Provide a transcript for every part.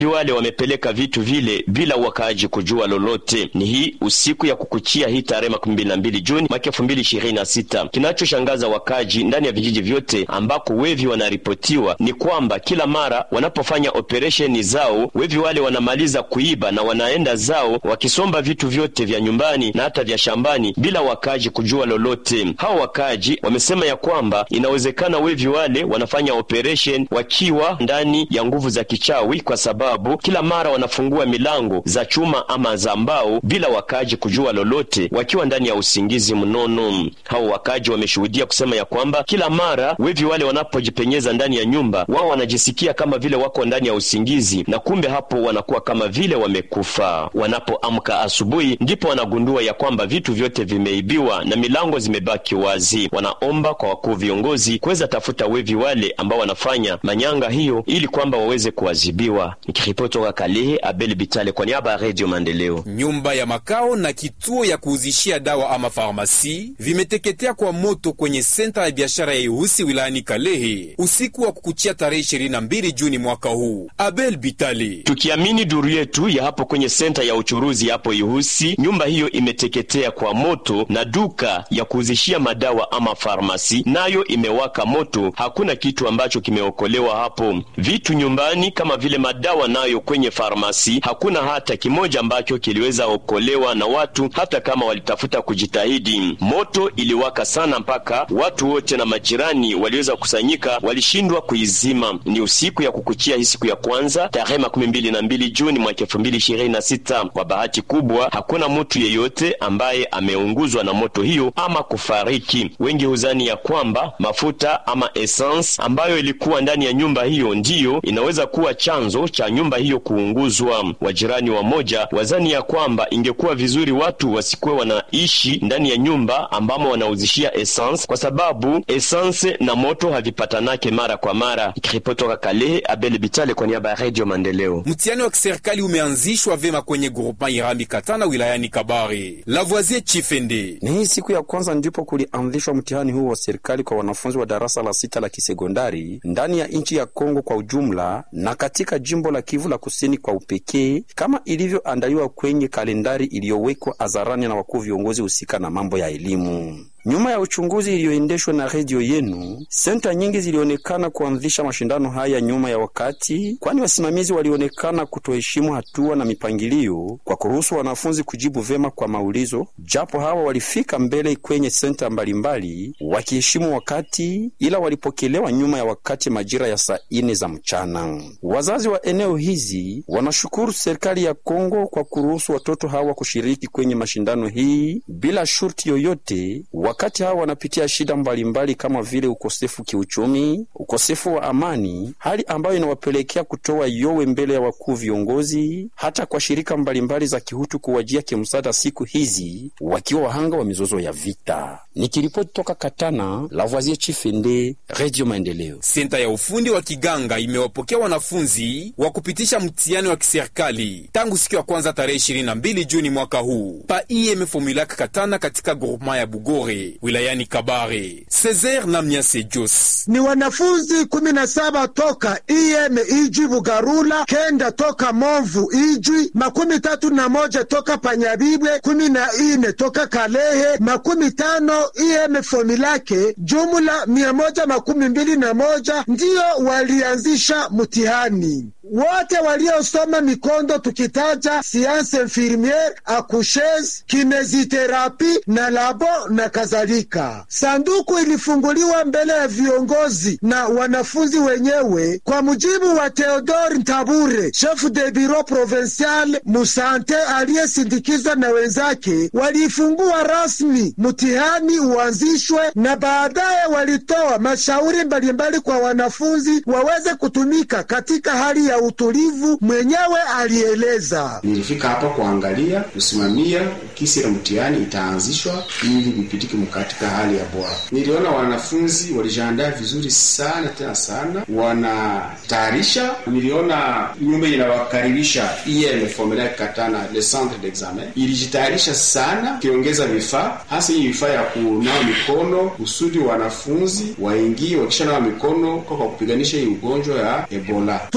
wale wamepeleka vitu vile bila wakaaji kujua lolote. Ni hii usiku ya kukuchia hii tarehe makumi mbili na mbili Juni mwaka elfu mbili ishirini na sita. Kinachoshangaza wakaaji ndani ya vijiji vyote ambako wevi wanaripotiwa ni kwamba kila mara wanapofanya operesheni zao wevi wale wanamaliza kuiba na wanaenda zao wakisomba vitu vyote vya nyumbani na hata vya shambani bila wakaaji kujua lolote. Hao wakaaji wamesema ya kwamba inawezekana wevi wale wanafanya operation wakiwa ndani ya nguvu za kichawi, kwa sababu kila mara wanafungua milango za chuma ama za mbao bila wakaaji kujua lolote, wakiwa ndani ya usingizi mnono. Hao wakaaji wameshuhudia kusema ya kwamba kila mara wevi wale wanapojipenyeza ndani ya nyumba, wao wanajisikia kama vile wako ndani ya usingizi, na kumbe hapo wanakuwa kama vile wamekufa. Wanapoamka asubuhi, ndipo wanagundua ya kwamba vitu vyote vimeibiwa na milango zimebaki wazi. Wanaomba kwa wakuu viongozi kuweza tafuta wevi wale ambao wanafanya manyanga hiyo ili kwamba waweze kuadhibiwa. Nikiripoti toka Kalehe, Abel Bitale kwa niaba ya Radio Maendeleo. Nyumba ya makao na kituo ya kuuzishia dawa ama farmasi vimeteketea kwa moto kwenye senta ya biashara ya Ihusi wilayani Kalehe usiku wa kukuchia tarehe 22 Juni mwaka huu. Abel Bitale: tukiamini duru yetu ya hapo kwenye senta ya uchuruzi hapo Ihusi, nyumba hiyo imeteketea kwa moto na duka ya kuuzishia madawa ama farmasi nayo imewaka moto. Hakuna kitu ambacho kimeokolewa hapo. Vitu nyumbani kama vile madawa nayo kwenye farmasi hakuna hata kimoja ambacho kiliweza okolewa na watu, hata kama walitafuta kujitahidi. Moto iliwaka sana mpaka watu wote na majirani waliweza kusanyika, walishindwa kuizima. Ni usiku ya kukuchia hii siku ya kwanza tarehe makumi mbili na mbili Juni mwaka elfu mbili ishirini na sita. Kwa bahati kubwa hakuna mtu yeyote ambaye ameunguzwa na moto hiyo ama kufariki. Wengi huzani ya kwamba mafuta ama essence ambayo ilikuwa ndani ya nyumba hiyo ndiyo inaweza kuwa chanzo cha nyumba hiyo kuunguzwa. Wajirani wa moja wazani ya kwamba ingekuwa vizuri watu wasikuwe wanaishi ndani ya nyumba ambamo wanauzishia essence, kwa sababu essence na moto havipatanake mara kwa mara. Ikiripotoka Kalehe, Abel Bitale kwa niaba ya Radio Maendeleo. Mtihani wa kiserikali umeanzishwa vema kwenye grupa Irambi Katana wilayani Kabare. Lavoisier Chifende: ni hii siku ya kwanza ndipo kulianzishwa mtihani huu wa serikali kwa wanafunzi wa darasa la sita la kisekondari ndani ya nchi ya Kongo kwa ujumla na katika jimbo la Kivu la kusini kwa upekee, kama ilivyoandaliwa kwenye kalendari iliyowekwa hadharani na wakuu viongozi husika na mambo ya elimu. Nyuma ya uchunguzi iliyoendeshwa na redio yenu, senta nyingi zilionekana kuanzisha mashindano haya nyuma ya wakati, kwani wasimamizi walionekana kutoheshimu hatua na mipangilio kwa kuruhusu wanafunzi kujibu vema kwa maulizo, japo hawa walifika mbele kwenye senta mbalimbali wakiheshimu wakati, ila walipokelewa nyuma ya wakati majira ya saa ine za mchana. Wazazi wa eneo hizi wanashukuru serikali ya Kongo kwa kuruhusu watoto hawa kushiriki kwenye mashindano hii bila shurti yoyote wakati hawa wanapitia shida mbalimbali mbali kama vile ukosefu kiuchumi, ukosefu wa amani, hali ambayo inawapelekea kutoa yowe mbele ya wakuu viongozi, hata kwa shirika mbalimbali mbali za kihutu kuwajia kimsaada siku hizi, wakiwa wahanga wa mizozo ya vita. Nikiripoti toka Katana, Lavoisier Chifende, Radio Maendeleo. Senta ya ufundi wa Kiganga imewapokea wanafunzi wa kupitisha mtihani wa kiserikali tangu siku ya kwanza tarehe 22 Juni mwaka huu pa IEM Formulac Katana katika groupement ya Bugore wilayani Kabare. Cesar na Mnyase Jos ni wanafunzi kumi na saba toka IEM Ijwi Bugarula, kenda toka Movu Ijwi, makumi tatu na moja toka Panyabibwe, kumi na ine toka Kalehe, makumi tano IEM Fomilake, jumla mia moja makumi mbili na moja ndiyo walianzisha mtihani wote waliosoma mikondo tukitaja sianse infirmiere, akushes, kineziterapi na labo na kadhalika. Sanduku ilifunguliwa mbele ya viongozi na wanafunzi wenyewe. Kwa mujibu wa Theodore Ntabure, chef de bureau provincial musante, aliyesindikizwa na wenzake, waliifungua rasmi mtihani uanzishwe, na baadaye walitoa mashauri mbalimbali kwa wanafunzi waweze kutumika katika hali ya utulivu. Mwenyewe alieleza, nilifika hapa kuangalia kusimamia kisi la mtihani itaanzishwa ili vipitike katika hali ya bora. Niliona wanafunzi walijiandaa vizuri sana tena sana, wanatayarisha. Niliona nyumba inawakaribisha IEM Formulaire Katana, le centre d'examen ilijitayarisha sana, kiongeza vifaa hasa hii vifaa ya kunawa mikono kusudi wanafunzi waingie wakisha nawa mikono kwa kupiganisha hii ugonjwa ya Ebola. tujulishe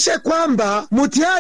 tujulishe kwamba mtihani